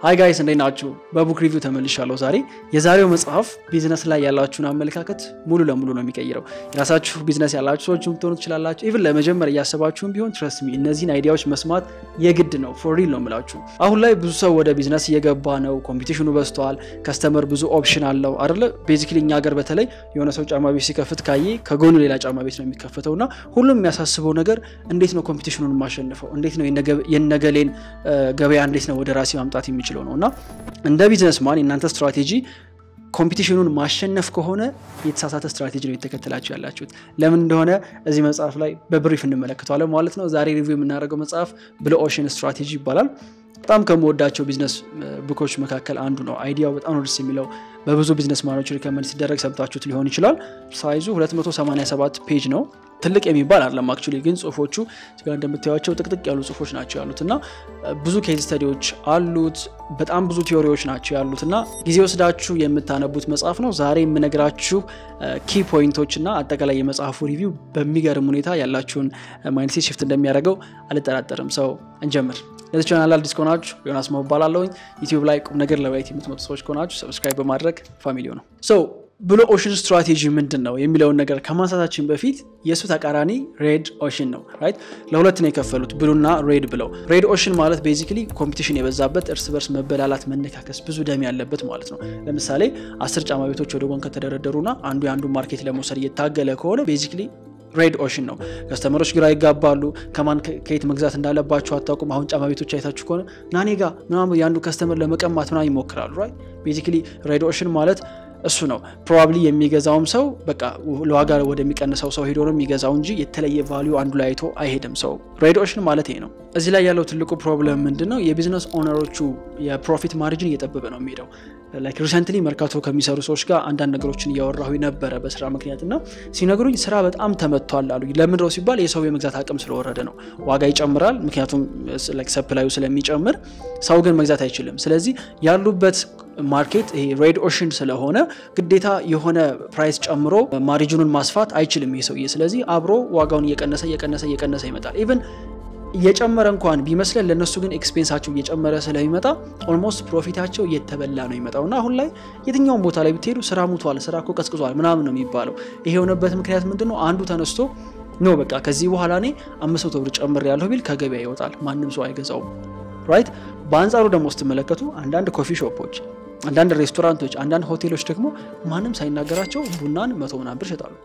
ሀይ ጋይስ እንዴት ናችሁ? በቡክ ሪቪው ተመልሻለሁ። ዛሬ የዛሬው መጽሐፍ ቢዝነስ ላይ ያላችሁን አመለካከት ሙሉ ለሙሉ ነው የሚቀይረው። የራሳችሁ ቢዝነስ ያላችሁ ሰዎች ልትሆኑ ትችላላችሁ። ኢቭን ለመጀመር እያሰባችሁም ቢሆን ትረስት ሚ እነዚህን አይዲያዎች መስማት የግድ ነው። ፎር ሪል ነው የምላችሁ። አሁን ላይ ብዙ ሰው ወደ ቢዝነስ እየገባ ነው። ኮምፒቲሽኑ በዝተዋል። ከስተመር ብዙ ኦፕሽን አለው አይደለ? ቤዚክሊ እኛ ሀገር በተለይ የሆነ ሰው ጫማ ቤት ሲከፍት ካየ ከጎኑ ሌላ ጫማ ቤት ነው የሚከፈተው እና ሁሉም የሚያሳስበው ነገር እንዴት ነው ኮምፒቲሽኑን የማሸንፈው፣ እንዴት ነው የነገሌን ገበያ እንዴት ነው ወደ ራሴ ማምጣት የሚችለው ነው እና እንደ ቢዝነስማን የእናንተ ስትራቴጂ ኮምፒቲሽኑን ማሸነፍ ከሆነ የተሳሳተ ስትራቴጂ ነው የተከተላችሁ ያላችሁት። ለምን እንደሆነ እዚህ መጽሐፍ ላይ በብሪፍ እንመለከተዋለን ማለት ነው። ዛሬ ሪቪው የምናደርገው መጽሐፍ ብሉ ኦሽን ስትራቴጂ ይባላል። በጣም ከምወዳቸው ቢዝነስ ቡኮች መካከል አንዱ ነው። አይዲያው በጣም ነው ደስ የሚለው። በብዙ ቢዝነስ ማኖች ሪከመንድ ሲደረግ ሰምታችሁት ሊሆን ይችላል። ሳይዙ 287 ፔጅ ነው። ትልቅ የሚባል አይደለም። አክቹዋሊ ግን ጽሁፎቹ እዚጋ እንደምታዩቸው ጥቅጥቅ ያሉ ጽሁፎች ናቸው ያሉት እና ብዙ ኬዝ ስተዲዎች አሉት። በጣም ብዙ ቲዎሪዎች ናቸው ያሉት እና ጊዜ ወስዳችሁ የምታነቡት መጽሐፍ ነው። ዛሬ የምነግራችሁ ኪ ፖይንቶች እና አጠቃላይ የመጽሐፉ ሪቪው በሚገርም ሁኔታ ያላችሁን ማይንድሴት ሽፍት እንደሚያደርገው አልጠራጠርም። ሰው እንጀምር። ለዚህ ቻናል አዲስ ከሆናችሁ ዮናስ መሆን እባላለሁኝ። ዩቲዩብ ላይ ቁም ነገር ለማየት የምትመጡ ሰዎች ከሆናችሁ ሰብስክራይብ በማድረግ ፋሚሊ ነው። ሰው ብሉ ኦሽን ስትራቴጂ ምንድን ነው የሚለውን ነገር ከማንሳታችን በፊት የእሱ ተቃራኒ ሬድ ኦሽን ነው። ራይት ለሁለት ነው የከፈሉት ብሉና ሬድ ብለው። ሬድ ኦሽን ማለት ቤዚክሊ ኮምፒቲሽን የበዛበት እርስ በርስ መበላላት፣ መነካከስ፣ ብዙ ደም ያለበት ማለት ነው። ለምሳሌ አስር ጫማ ቤቶች ወደ ጎን ከተደረደሩና አንዱ የአንዱ ማርኬት ለመውሰድ እየታገለ ከሆነ ቤዚክሊ ሬድ ኦሽን ነው። ከስተመሮች ግራ ይጋባሉ። ከማን ከየት መግዛት እንዳለባቸው አታውቁም። አሁን ጫማ ቤቶች አይታችሁ ከሆነ ናኔጋ ምናምን የአንዱ ከስተመር ለመቀማት ምናምን ይሞክራሉ። ራይት ቤዚክሊ ሬድ ኦሽን ማለት እሱ ነው። ፕሮባብሊ የሚገዛውም ሰው በቃ ለዋጋ ወደሚቀንሰው ሰው ሄዶ ነው የሚገዛው እንጂ የተለየ ቫሊዩ አንዱ ላይ አይቶ አይሄድም። ሰው ሬድ ኦሽን ማለት ይሄ ነው። እዚህ ላይ ያለው ትልቁ ፕሮብለም ምንድን ነው? የቢዝነስ ኦነሮቹ የፕሮፊት ማርጅን እየጠበበ ነው የሚሄደው። ላይክ ሪሰንትሊ መርካቶ ከሚሰሩ ሰዎች ጋር አንዳንድ ነገሮችን እያወራሁ ነበረ በስራ ምክንያት እና ሲነግሩኝ ስራ በጣም ተመቷል አሉ። ለምንድነው ሲባል የሰው የመግዛት አቅም ስለወረደ ነው። ዋጋ ይጨምራል፣ ምክንያቱም ሰፕላዩ ስለሚጨምር፣ ሰው ግን መግዛት አይችልም። ስለዚህ ያሉበት ማርኬት ይሄ ሬድ ኦሽን ስለሆነ ግዴታ የሆነ ፕራይስ ጨምሮ ማሪጅኑን ማስፋት አይችልም ይሄ ሰውዬ። ስለዚህ አብሮ ዋጋውን እየቀነሰ እየቀነሰ እየቀነሰ ይመጣል ኢቨን እየጨመረ እንኳን ቢመስለን ለእነሱ ግን ኤክስፔንሳቸው እየጨመረ ስለሚመጣ ኦልሞስት ፕሮፊታቸው እየተበላ ነው የሚመጣው እና አሁን ላይ የትኛውን ቦታ ላይ ብትሄዱ ስራ ሙቷል፣ ስራ እኮ ቀዝቅዟል ምናምን ነው የሚባለው። ይሄ የሆነበት ምክንያት ምንድን ነው? አንዱ ተነስቶ ኖ በቃ ከዚህ በኋላ እኔ አምስት መቶ ብር ጨምር ያለሁ ቢል ከገበያ ይወጣል፣ ማንም ሰው አይገዛውም። ራይት። በአንጻሩ ደግሞ ስትመለከቱ አንዳንድ ኮፊ ሾፖች፣ አንዳንድ ሬስቶራንቶች፣ አንዳንድ ሆቴሎች ደግሞ ማንም ሳይናገራቸው ቡናን መቶ ምናምን ብር ይሸጣሉ።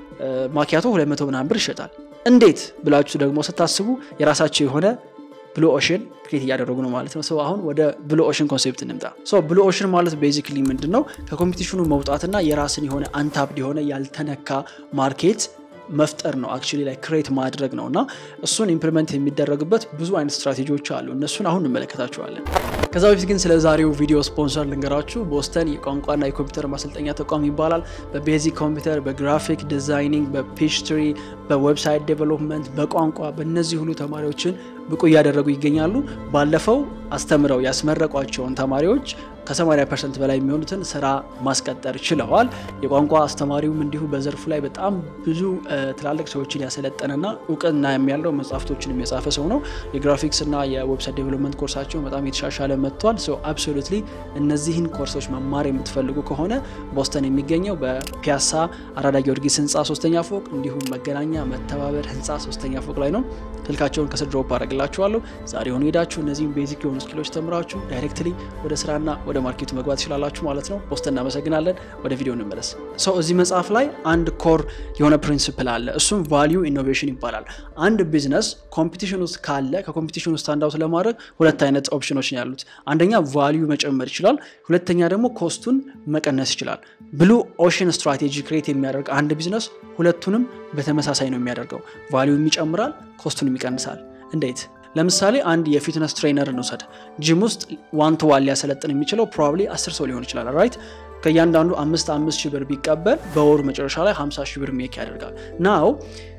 ማኪያቶ ሁለት መቶ ምናምን ብር ይሸጣል። እንዴት ብላችሁ ደግሞ ስታስቡ የራሳቸው የሆነ ብሉ ኦሽን ክሬት እያደረጉ ነው ማለት ነው። ሰው አሁን ወደ ብሉ ኦሽን ኮንሴፕት እንምጣ። ብሉ ኦሽን ማለት ቤዚክሊ ምንድን ነው? ከኮምፒቲሽኑ መውጣትና የራስን የሆነ አንታፕድ የሆነ ያልተነካ ማርኬት መፍጠር ነው። አክቹዋሊ ላይ ክሬት ማድረግ ነው እና እሱን ኢምፕሊመንት የሚደረግበት ብዙ አይነት ስትራቴጂዎች አሉ። እነሱን አሁን እንመለከታቸዋለን። ከዛ በፊት ግን ስለ ዛሬው ቪዲዮ ስፖንሰር ልንገራችሁ። ቦስተን የቋንቋና የኮምፒውተር ማሰልጠኛ ተቋም ይባላል። በቤዚክ ኮምፒውተር፣ በግራፊክ ዲዛይኒንግ፣ በፔስትሪ፣ በዌብሳይት ዴቨሎፕመንት፣ በቋንቋ በእነዚህ ሁሉ ተማሪዎችን ብቁ እያደረጉ ይገኛሉ። ባለፈው አስተምረው ያስመረቋቸውን ተማሪዎች ከ80 ፐርሰንት በላይ የሚሆኑትን ስራ ማስቀጠር ችለዋል። የቋንቋ አስተማሪውም እንዲሁ በዘርፉ ላይ በጣም ብዙ ትላልቅ ሰዎችን ያሰለጠነና እውቅና ያለው መጽሐፍቶችን የጻፈ ሰው ነው። የግራፊክስ እና የዌብሳይት ዴቨሎፕመንት ኮርሳቸው በጣም የተሻሻለ መጥቷል። ሶ አብሶሉትሊ እነዚህን ኮርሶች መማር የምትፈልጉ ከሆነ ቦስተን የሚገኘው በፒያሳ አራዳ ጊዮርጊስ ህንፃ ሶስተኛ ፎቅ እንዲሁም መገናኛ መተባበር ህንፃ ሶስተኛ ፎቅ ላይ ነው። ስልካቸውን ከስር ድሮፕ አደረግላችኋለሁ። ዛሬ ሆኑ ሄዳችሁ እነዚህም ቤዚክ የሆኑ ስኪሎች ተምራችሁ ዳይሬክትሊ ወደ ስራና ወደ ማርኬቱ መግባት ትችላላችሁ ማለት ነው። ቦስተን እናመሰግናለን። ወደ ቪዲዮ እንመለስ። ሰው እዚህ መጽሐፍ ላይ አንድ ኮር የሆነ ፕሪንሲፕል አለ። እሱም ቫሊዩ ኢኖቬሽን ይባላል። አንድ ቢዝነስ ኮምፒቲሽን ውስጥ ካለ ከኮምፒቲሽን ውስጥ ስታንድ አውት ለማድረግ ሁለት አይነት ኦፕሽኖች ነው ያሉት። አንደኛ ቫሊዩ መጨመር ይችላል፣ ሁለተኛ ደግሞ ኮስቱን መቀነስ ይችላል። ብሉ ኦሽን ስትራቴጂ ክሬት የሚያደርግ አንድ ቢዝነስ ሁለቱንም በተመሳሳይ ነው የሚያደርገው። ቫሊዩም ይጨምራል፣ ኮስቱንም ይቀንሳል። እንዴት? ለምሳሌ አንድ የፊትነስ ትሬነር እንውሰድ። ጂም ውስጥ ዋን ቱ ዋን ሊያሰለጥን የሚችለው ፕሮባብሊ አስር ሰው ሊሆን ይችላል ራይት ከእያንዳንዱ አምስት አምስት ሺህ ብር ቢቀበል በወሩ መጨረሻ ላይ 50 ሺህ ብር ሜክ ያደርጋል። ናው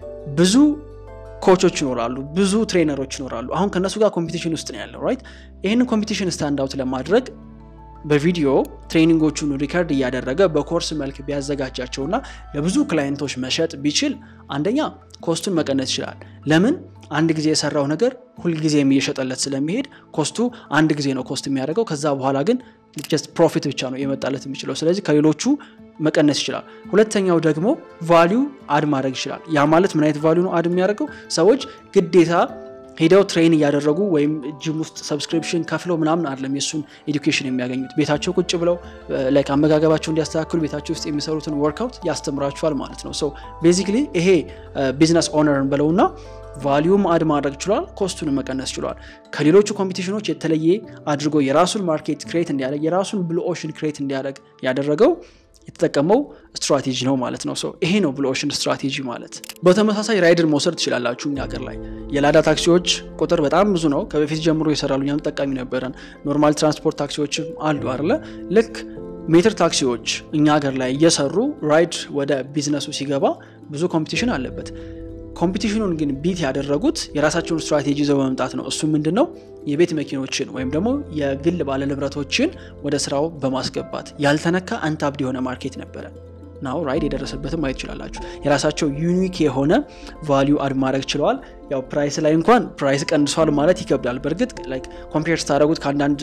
ብዙ ኮቾች ይኖራሉ፣ ብዙ ትሬነሮች ይኖራሉ። አሁን ከእነሱ ጋር ኮምፒቲሽን ውስጥ ነው ያለው ራይት። ይህንን ኮምፒቲሽን ስታንድ አውት ለማድረግ በቪዲዮ ትሬኒንጎቹን ሪከርድ እያደረገ በኮርስ መልክ ቢያዘጋጃቸውና ለብዙ ክላይንቶች መሸጥ ቢችል አንደኛ ኮስቱን መቀነስ ይችላል። ለምን አንድ ጊዜ የሰራው ነገር ሁልጊዜም እየሸጠለት ስለሚሄድ ኮስቱ አንድ ጊዜ ነው ኮስት የሚያደርገው። ከዛ በኋላ ግን ጀስት ፕሮፊት ብቻ ነው የመጣለት የሚችለው። ስለዚህ ከሌሎቹ መቀነስ ይችላል። ሁለተኛው ደግሞ ቫሊዩ አድ ማድረግ ይችላል። ያ ማለት ምን አይነት ቫሊዩ ነው አድ የሚያደርገው? ሰዎች ግዴታ ሄደው ትሬን እያደረጉ ወይም ጂም ውስጥ ሰብስክሪፕሽን ከፍለው ምናምን አይደለም የእሱን ኤዱኬሽን የሚያገኙት። ቤታቸው ቁጭ ብለው ላይክ አመጋገባቸው እንዲያስተካክሉ ቤታቸው ውስጥ የሚሰሩትን ወርክአውት ያስተምራቸዋል ማለት ነው። ሶ ቤዚክሊ ይሄ ቢዝነስ ኦነርን ብለውና ቫሊዩም አድ ማድረግ ችሏል፣ ኮስቱን መቀነስ ችሏል። ከሌሎቹ ኮምፒቲሽኖች የተለየ አድርጎ የራሱን ማርኬት ክሬት እንዲያደርግ የራሱን ብሉ ኦሽን ክሬት እንዲያደርግ ያደረገው የተጠቀመው ስትራቴጂ ነው ማለት ነው። ሰው ይሄ ነው ብሉ ኦሽን ስትራቴጂ ማለት። በተመሳሳይ ራይድን መውሰድ ትችላላችሁ። እኛ ሀገር ላይ የላዳ ታክሲዎች ቁጥር በጣም ብዙ ነው። ከበፊት ጀምሮ ይሰራሉ። እኛም ተጠቃሚ ነበረን። ኖርማል ትራንስፖርት ታክሲዎችም አሉ አለ ልክ ሜትር ታክሲዎች እኛ ሀገር ላይ እየሰሩ ራይድ ወደ ቢዝነሱ ሲገባ ብዙ ኮምፒቲሽን አለበት። ኮምፒቲሽኑን ግን ቢት ያደረጉት የራሳቸውን ስትራቴጂ ይዘው በመምጣት ነው። እሱ ምንድን ነው? የቤት መኪኖችን ወይም ደግሞ የግል ባለንብረቶችን ወደ ስራው በማስገባት ያልተነካ አንታብድ የሆነ ማርኬት ነበረ። ናው ራይድ የደረሰበትም ማየት ትችላላችሁ። የራሳቸው ዩኒክ የሆነ ቫሊዩ አድ ማድረግ ችለዋል። ያው ፕራይስ ላይ እንኳን ፕራይስ ቀንሷል ማለት ይከብዳል። በእርግጥ ላይክ ኮምፔር ስታደረጉት ከአንዳንድ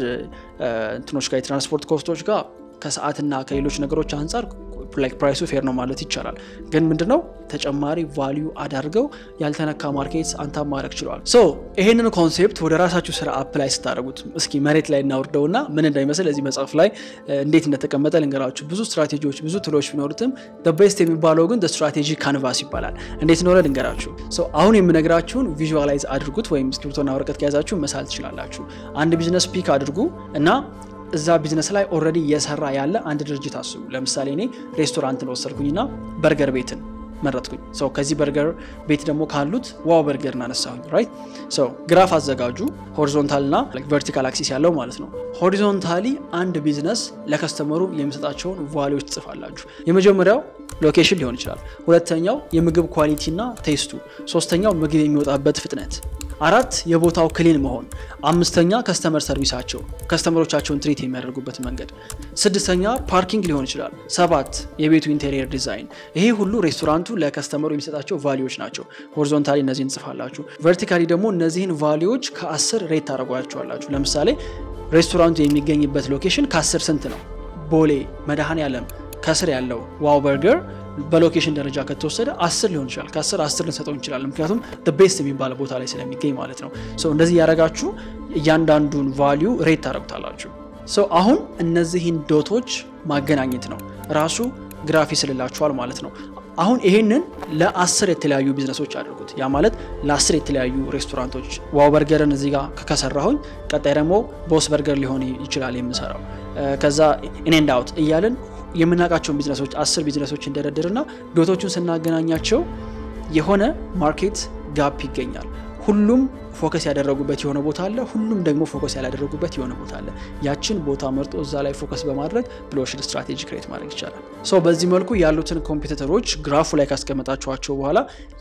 እንትኖች ጋር የትራንስፖርት ኮስቶች ጋር ከሰዓትና ከሌሎች ነገሮች አንጻር ላይክ ፕራይሱ ፌር ነው ማለት ይቻላል። ግን ምንድነው ተጨማሪ ቫሊዩ አዳርገው ያልተነካ ማርኬት አንታ ማድረግ ችለዋል። ሶ ይሄንን ኮንሴፕት ወደ ራሳችሁ ስራ አፕላይ ስታደርጉት እስኪ መሬት ላይ እናውርደውና ምን እንዳይመስል እዚህ መጽሐፍ ላይ እንዴት እንደተቀመጠ ልንገራችሁ። ብዙ ስትራቴጂዎች ብዙ ትሎች ቢኖሩትም ቤስት የሚባለው ግን ስትራቴጂ ካንቫስ ይባላል። እንዴት እንደሆነ ልንገራችሁ። አሁን የምነግራችሁን ቪዥዋላይዝ አድርጉት፣ ወይም እስክሪብቶና ወረቀት ከያዛችሁ መሳል ትችላላችሁ። አንድ ቢዝነስ ፒክ አድርጉ እና እዛ ቢዝነስ ላይ ኦልሬዲ እየሰራ ያለ አንድ ድርጅት አስቡ። ለምሳሌ እኔ ሬስቶራንትን ወሰድኩኝና በርገር ቤትን መረጥኩኝ። ሰው ከዚህ በርገር ቤት ደግሞ ካሉት ዋው በርገርን አነሳሁኝ። ራይት ሰው ግራፍ አዘጋጁ፣ ሆሪዞንታል እና ቨርቲካል አክሲስ ያለው ማለት ነው። ሆሪዞንታሊ አንድ ቢዝነስ ለከስተመሩ የሚሰጣቸውን ቫሊዎች ትጽፋላችሁ። የመጀመሪያው ሎኬሽን ሊሆን ይችላል። ሁለተኛው የምግብ ኳሊቲ እና ቴስቱ፣ ሶስተኛው ምግብ የሚወጣበት ፍጥነት አራት የቦታው ክሊን መሆን፣ አምስተኛ ከስተመር ሰርቪሳቸው ከስተመሮቻቸውን ትሪት የሚያደርጉበት መንገድ፣ ስድስተኛ ፓርኪንግ ሊሆን ይችላል፣ ሰባት የቤቱ ኢንቴሪየር ዲዛይን። ይሄ ሁሉ ሬስቶራንቱ ለከስተመሩ የሚሰጣቸው ቫሊዎች ናቸው። ሆሪዞንታሊ እነዚህን ጽፋላችሁ። ቨርቲካሊ ደግሞ እነዚህን ቫሊዎች ከአስር ሬት ታደርጓቸዋላችሁ። ለምሳሌ ሬስቶራንቱ የሚገኝበት ሎኬሽን ከአስር ስንት ነው? ቦሌ መድኃኔ ዓለም ከስር ያለው ዋው በርገር በሎኬሽን ደረጃ ከተወሰደ አስር ሊሆን ይችላል። ከአስር አስር ልንሰጠው እንችላለን። ምክንያቱም ቤስት የሚባለ ቦታ ላይ ስለሚገኝ ማለት ነው። እንደዚህ ያደረጋችሁ እያንዳንዱን ቫሊዩ ሬት ታደረጉታላችሁ። አሁን እነዚህን ዶቶች ማገናኘት ነው ራሱ ግራፍ ይስልላችኋል ማለት ነው። አሁን ይሄንን ለአስር የተለያዩ ቢዝነሶች አድርጉት። ያ ማለት ለአስር የተለያዩ ሬስቶራንቶች ዋው በርገርን እዚህ ጋር ከሰራሁኝ ቀጣይ ደግሞ ቦስ በርገር ሊሆን ይችላል የምሰራው ከዛ ኢኔንድ አውት እያልን የምናውቃቸውን ቢዝነሶች አስር ቢዝነሶች እንደረድርና ዶቶቹን ስናገናኛቸው የሆነ ማርኬት ጋፕ ይገኛል። ሁሉም ፎከስ ያደረጉበት የሆነ ቦታ አለ፣ ሁሉም ደግሞ ፎከስ ያላደረጉበት የሆነ ቦታ አለ። ያችን ቦታ መርጦ እዛ ላይ ፎከስ በማድረግ ብሉ ኦሽን ስትራቴጂ ክሬት ማድረግ ይቻላል። ሰው በዚህ መልኩ ያሉትን ኮምፒውተሮች ግራፉ ላይ ካስቀመጣችኋቸው በኋላ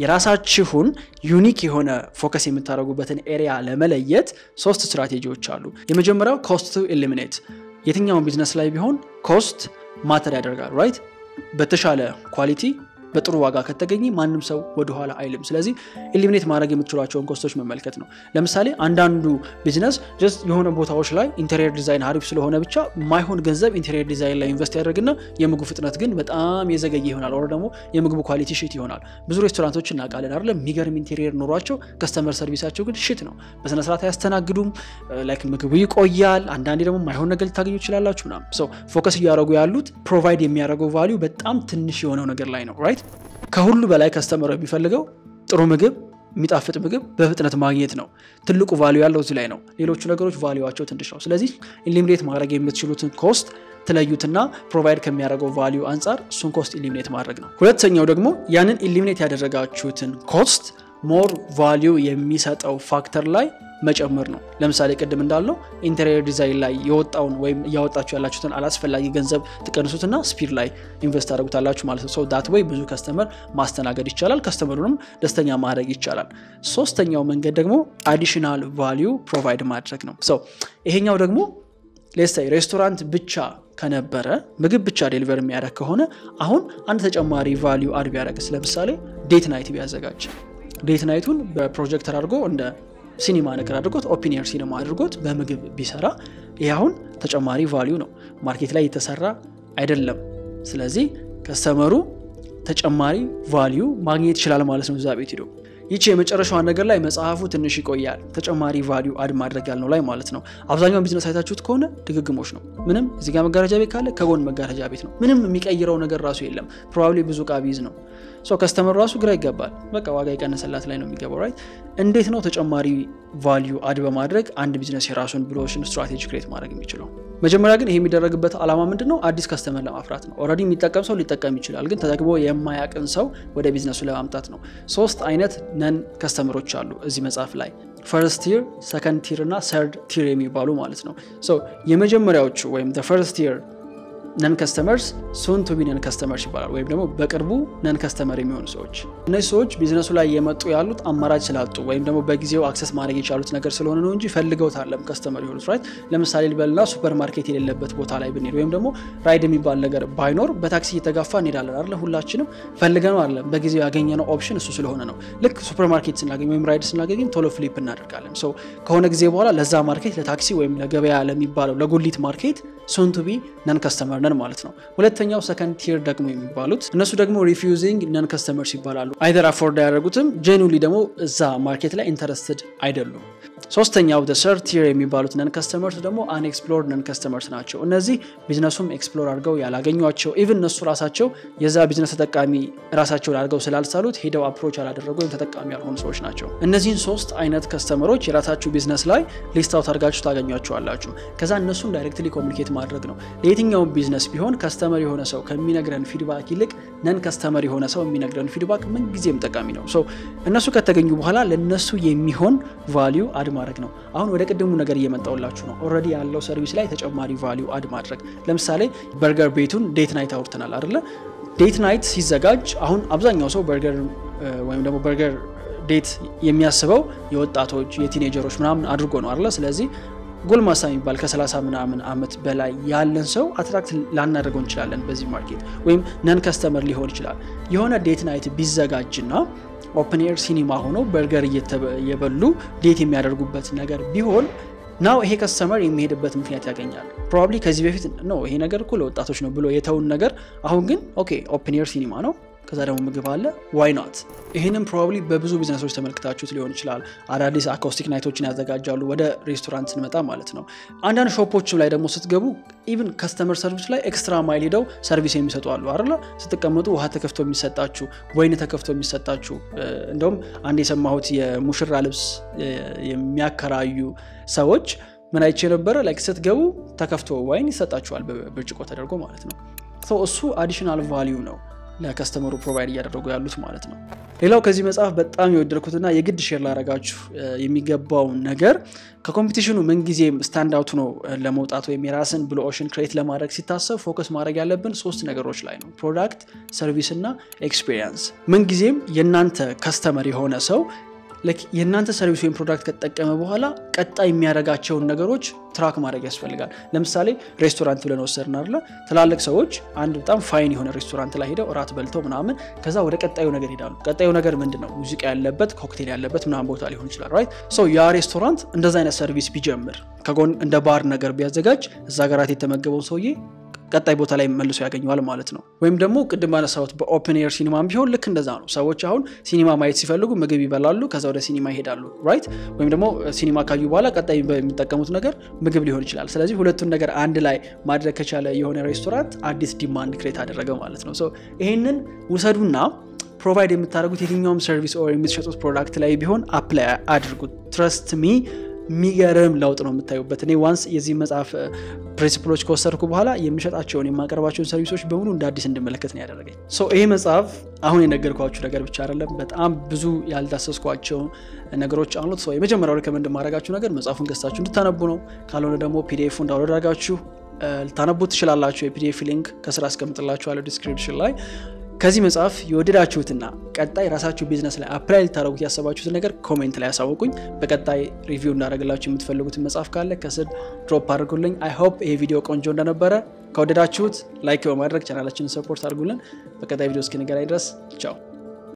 የራሳችሁን ዩኒክ የሆነ ፎከስ የምታደርጉበትን ኤሪያ ለመለየት ሶስት ስትራቴጂዎች አሉ። የመጀመሪያው ኮስት ቱ ኤሊሚኔት የትኛውን ቢዝነስ ላይ ቢሆን ኮስት ማተር ያደርጋል ራይት በተሻለ ኳሊቲ በጥሩ ዋጋ ከተገኘ ማንም ሰው ወደኋላ አይልም። ስለዚህ ኢሊሚኔት ማድረግ የምትችሏቸውን ኮስቶች መመልከት ነው። ለምሳሌ አንዳንዱ ቢዝነስ ጀስት የሆነ ቦታዎች ላይ ኢንቴሪየር ዲዛይን አሪፍ ስለሆነ ብቻ ማይሆን ገንዘብ ኢንቴሪየር ዲዛይን ላይ ኢንቨስት ያደርግና የምግቡ ፍጥነት ግን በጣም የዘገየ ይሆናል። ወር ደግሞ የምግቡ ኳሊቲ ሽት ይሆናል። ብዙ ሬስቶራንቶች እናውቃለን አይደለም? የሚገርም ኢንቴሪየር ኖሯቸው ከስተመር ሰርቪሳቸው ግን ሽት ነው። በስነስርዓት አያስተናግዱም። ላይክ ምግቡ ይቆያል። አንዳንዴ ደግሞ ማይሆን ነገር ልታገኙ ይችላላችሁ ምናምን። ሰው ፎከስ እያደረጉ ያሉት ፕሮቫይድ የሚያደርገው ቫሊዩ በጣም ትንሽ የሆነው ነገር ላይ ነው ራይት ከሁሉ በላይ ከስተመር የሚፈልገው ጥሩ ምግብ የሚጣፍጥ ምግብ በፍጥነት ማግኘት ነው። ትልቁ ቫሊዩ ያለው እዚህ ላይ ነው። ሌሎቹ ነገሮች ቫሊዩቸው ትንሽ ነው። ስለዚህ ኢሊሚኔት ማድረግ የምትችሉትን ኮስት ትለዩትና ፕሮቫይድ ከሚያደርገው ቫሊዩ አንጻር እሱን ኮስት ኢሊሚኔት ማድረግ ነው። ሁለተኛው ደግሞ ያንን ኢሊሚኔት ያደረጋችሁትን ኮስት ሞር ቫሊዩ የሚሰጠው ፋክተር ላይ መጨመር ነው። ለምሳሌ ቅድም እንዳልነው ኢንቴሪየር ዲዛይን ላይ የወጣውን ወይም እያወጣችሁ ያላችሁትን አላስፈላጊ ገንዘብ ትቀንሱትና ስፒድ ላይ ኢንቨስት ታደርጉታላችሁ ማለት ነው። ሰው ዳት ወይ ብዙ ከስተመር ማስተናገድ ይቻላል፣ ከስተመሩንም ደስተኛ ማድረግ ይቻላል። ሶስተኛው መንገድ ደግሞ አዲሽናል ቫሊዩ ፕሮቫይድ ማድረግ ነው። ሰው ይሄኛው ደግሞ ሌስታይ ሬስቶራንት ብቻ ከነበረ ምግብ ብቻ ዴሊቨር የሚያደርግ ከሆነ አሁን አንድ ተጨማሪ ቫሊዩ አድ ቢያደርግስ ለምሳሌ ዴት ናይት ቢያዘጋጅ ዴት ናይቱን በፕሮጀክተር አድርጎ እንደ ሲኒማ ነገር አድርጎት ኦፒኒየር ሲኒማ አድርጎት በምግብ ቢሰራ ይህ አሁን ተጨማሪ ቫሊዩ ነው፣ ማርኬት ላይ የተሰራ አይደለም። ስለዚህ ከስተመሩ ተጨማሪ ቫሊዩ ማግኘት ይችላል ማለት ነው እዛ ቤት ሂዶ። ይቺ የመጨረሻዋን ነገር ላይ መጽሐፉ ትንሽ ይቆያል። ተጨማሪ ቫሊዩ አድ ማድረግ ያልነው ላይ ማለት ነው። አብዛኛውን ቢዝነስ አይታችሁት ከሆነ ድግግሞች ነው። ምንም እዚህ ጋር መጋረጃ ቤት ካለ ከጎን መጋረጃ ቤት ነው። ምንም የሚቀይረው ነገር ራሱ የለም። ፕሮባብሊ ብዙ እቃ ቢይዝ ነው። ከስተመሩ ራሱ ግራ ይገባል። በቃ ዋጋ የቀነሰላት ላይ ነው የሚገባው። ራይት እንዴት ነው ተጨማሪ ቫሊዩ አድ በማድረግ አንድ ቢዝነስ የራሱን ብሎሽን ስትራቴጂ ክሬት ማድረግ የሚችለው? መጀመሪያ ግን ይሄ የሚደረግበት ዓላማ ምንድን ነው? አዲስ ከስተመር ለማፍራት ነው። ኦልሬዲ የሚጠቀም ሰው ሊጠቀም ይችላል፣ ግን ተጠቅሞ የማያቅን ሰው ወደ ቢዝነሱ ለማምጣት ነው። ሶስት አይነት ነን ከስተመሮች አሉ እዚህ መጽሐፍ ላይ ፈርስት ቲር፣ ሰከንድ ቲር እና ሰርድ ቲር የሚባሉ ማለት ነው። የመጀመሪያዎቹ ወይም ፈርስት ቲር ነን ከስተመርስ ሱን ቱ ቢ ነን ከስተመርስ ይባላል። ወይም ደግሞ በቅርቡ ነን ከስተመር የሚሆኑ ሰዎች። እነዚህ ሰዎች ቢዝነሱ ላይ የመጡ ያሉት አማራጭ ስላጡ ወይም ደግሞ በጊዜው አክሰስ ማድረግ የቻሉት ነገር ስለሆነ ነው እንጂ ፈልገውት አለም ከስተመር የሆኑት ራይት። ለምሳሌ ልበልና ሱፐር ማርኬት የሌለበት ቦታ ላይ ብንሄድ ወይም ደግሞ ራይድ የሚባል ነገር ባይኖር በታክሲ እየተጋፋ እንሄዳለን አለ። ሁላችንም ፈልገነው አለም በጊዜው ያገኘነው ኦፕሽን እሱ ስለሆነ ነው። ልክ ሱፐር ማርኬት ስናገኝ ወይም ራይድ ስናገኝ ቶሎ ፍሊፕ እናደርጋለን። ሰው ከሆነ ጊዜ በኋላ ለዛ ማርኬት ለታክሲ ወይም ለገበያ ለሚባለው ለጉሊት ማርኬት ሱን ቱ ቢ ነን ከስተመር ነን ማለት ነው። ሁለተኛው ሰከንድ ቲር ደግሞ የሚባሉት እነሱ ደግሞ ሪፊውዚንግ ነን ከስተመርስ ይባላሉ። አይደር አፎርድ አያደርጉትም፣ ጄኑሊ ደግሞ እዛ ማርኬት ላይ ኢንተረስትድ አይደሉም። ሶስተኛው ሰርድ ቲር የሚባሉት ነን ከስተመርስ ደግሞ አንኤክስፕሎርድ ነን ከስተመርስ ናቸው። እነዚህ ቢዝነሱም ኤክስፕሎር አድርገው ያላገኟቸው ኢቭን እነሱ ራሳቸው የዛ ቢዝነስ ተጠቃሚ ራሳቸውን አድርገው ስላልሳሉት ሄደው አፕሮች ያላደረጉ ወይም ተጠቃሚ ያልሆኑ ሰዎች ናቸው። እነዚህን ሶስት አይነት ከስተመሮች የራሳችሁ ቢዝነስ ላይ ሊስት አውት አድርጋችሁ ታገኟቸዋላችሁ። ከዛ እነሱን ዳይሬክትሊ ኮሚኒኬት ማድረግ ነው። ለየትኛውም ቢዝነስ ቢሆን ከስተመር የሆነ ሰው ከሚነግረን ፊድባክ ይልቅ ነን ከስተመር የሆነ ሰው የሚነግረን ፊድባክ ምንጊዜም ጠቃሚ ነው። እነሱ ከተገኙ በኋላ ለነሱ የሚሆን ቫሊዩ አድ ማድረግ ነው። አሁን ወደ ቅድሙ ነገር እየመጣውላችሁ ነው። ኦልሬዲ ያለው ሰርቪስ ላይ ተጨማሪ ቫሊዩ አድ ማድረግ። ለምሳሌ በርገር ቤቱን ዴት ናይት አውርተናል አይደለ? ዴት ናይት ሲዘጋጅ አሁን አብዛኛው ሰው በርገር ወይም ደግሞ በርገር ዴት የሚያስበው የወጣቶች የቲኔጀሮች ምናምን አድርጎ ነው አይደለ? ስለዚህ ጎልማሳ የሚባል ከ30 ምናምን ዓመት በላይ ያለን ሰው አትራክት ላናደርገው እንችላለን በዚህ ማርኬት ወይም ነን ከስተመር ሊሆን ይችላል። የሆነ ዴት ናይት ቢዘጋጅና ኦፕን ኤር ሲኒማ ሆኖ በርገር እየበሉ ዴት የሚያደርጉበት ነገር ቢሆን ናው ይሄ ከስተመር የሚሄድበት ምክንያት ያገኛል። ፕሮባብሊ ከዚህ በፊት ነው ይሄ ነገር እኮ ለወጣቶች ነው ብሎ የተውን ነገር አሁን ግን ኦኬ ኦፕን ኤር ሲኒማ ነው ከዛ ደግሞ ምግብ አለ ዋይ ናት። ይህንም ፕሮባብሊ በብዙ ቢዝነሶች ተመልክታችሁት ሊሆን ይችላል። አዳዲስ አካውስቲክ ናይቶችን ያዘጋጃሉ። ወደ ሬስቶራንት ስንመጣ ማለት ነው። አንዳንድ ሾፖችም ላይ ደግሞ ስትገቡ ኢቭን ከስተመር ሰርቪስ ላይ ኤክስትራ ማይል ሄደው ሰርቪስ የሚሰጡ አሉ አይደለ? ስትቀመጡ ውሃ ተከፍቶ የሚሰጣችሁ፣ ወይን ተከፍቶ የሚሰጣችሁ። እንደውም አንድ የሰማሁት የሙሽራ ልብስ የሚያከራዩ ሰዎች ምን አይቼ ነበረ፣ ላይክ ስትገቡ ተከፍቶ ዋይን ይሰጣችኋል፣ በብርጭቆ ተደርጎ ማለት ነው። እሱ አዲሽናል ቫሊዩ ነው ለከስተመሩ ፕሮቫይድ እያደረጉ ያሉት ማለት ነው። ሌላው ከዚህ መጽሐፍ በጣም የወደድኩትና የግድ ሼር ላደርጋችሁ የሚገባው ነገር ከኮምፒቲሽኑ ምንጊዜም ስታንድ አውት ነው ለመውጣት ወይም የራስን ብሉ ኦሽን ክሬት ለማድረግ ሲታሰብ ፎከስ ማድረግ ያለብን ሶስት ነገሮች ላይ ነው፣ ፕሮዳክት፣ ሰርቪስ እና ኤክስፒሪየንስ። ምንጊዜም የእናንተ ከስተመር የሆነ ሰው የእናንተ ሰርቪስ ወይም ፕሮዳክት ከተጠቀመ በኋላ ቀጣይ የሚያደርጋቸውን ነገሮች ትራክ ማድረግ ያስፈልጋል። ለምሳሌ ሬስቶራንት ብለን ወሰድን አይደለ? ትላልቅ ሰዎች አንድ በጣም ፋይን የሆነ ሬስቶራንት ላይ ሄደው እራት በልተው ምናምን ከዛ ወደ ቀጣዩ ነገር ሄዳሉ። ቀጣዩ ነገር ምንድን ነው? ሙዚቃ ያለበት ኮክቴል ያለበት ምናምን ቦታ ሊሆን ይችላል። ራይት ሶ ያ ሬስቶራንት እንደዛ አይነት ሰርቪስ ቢጀምር ከጎን እንደ ባር ነገር ቢያዘጋጅ እዛ ጋራት የተመገበውን ሰውዬ ቀጣይ ቦታ ላይ መልሶ ያገኘዋል ማለት ነው። ወይም ደግሞ ቅድም ባነሳሁት በኦፕን ኤር ሲኒማም ቢሆን ልክ እንደዛ ነው። ሰዎች አሁን ሲኒማ ማየት ሲፈልጉ ምግብ ይበላሉ፣ ከዛ ወደ ሲኒማ ይሄዳሉ። ራይት ወይም ደግሞ ሲኒማ ካዩ በኋላ ቀጣይ የሚጠቀሙት ነገር ምግብ ሊሆን ይችላል። ስለዚህ ሁለቱን ነገር አንድ ላይ ማድረግ ከቻለ የሆነ ሬስቶራንት አዲስ ዲማንድ ክሬት አደረገ ማለት ነው። ይሄንን ውሰዱና ፕሮቫይድ የምታደርጉት የትኛውም ሰርቪስ ኦር የምትሸጡት ፕሮዳክት ላይ ቢሆን አፕላይ አድርጉት። ትረስት ሚ የሚገርም ለውጥ ነው የምታዩበት። እኔ ዋንስ የዚህ መጽሐፍ ፕሪንሲፕሎች ከወሰድኩ በኋላ የምሸጣቸውን የማቀርባቸውን ሰርቪሶች በሙሉ እንደ አዲስ እንድመለከት ነው ያደረገኝ። ይሄ መጽሐፍ አሁን የነገርኳችሁ ነገር ብቻ አይደለም፣ በጣም ብዙ ያልዳሰስኳቸው ነገሮች አሉት። ሰው የመጀመሪያው ሪከመንድ ማድረጋችሁ ነገር መጽሐፉን ገዝታችሁ እንድታነቡ ነው። ካልሆነ ደግሞ ፒዲኤፉን ዳውንሎድ አድርጋችሁ ልታነቡት ትችላላችሁ። የፒዲኤፍ ሊንክ ከስራ አስቀምጥላችኋለሁ ዲስክሪፕሽን ላይ ከዚህ መጽሐፍ የወደዳችሁትና ቀጣይ ራሳችሁ ቢዝነስ ላይ አፕላይ ልታደረጉት ያሰባችሁትን ነገር ኮሜንት ላይ ያሳውቁኝ። በቀጣይ ሪቪው እንዳደረግላችሁ የምትፈልጉትን መጽሐፍ ካለ ከስር ድሮፕ አድርጉልኝ። አይ ሆፕ ይሄ ቪዲዮ ቆንጆ እንደነበረ ከወደዳችሁት ላይክ በማድረግ ቻናላችንን ሰፖርት አድርጉልን። በቀጣይ ቪዲዮ እስክንገናኝ ድረስ ቻው።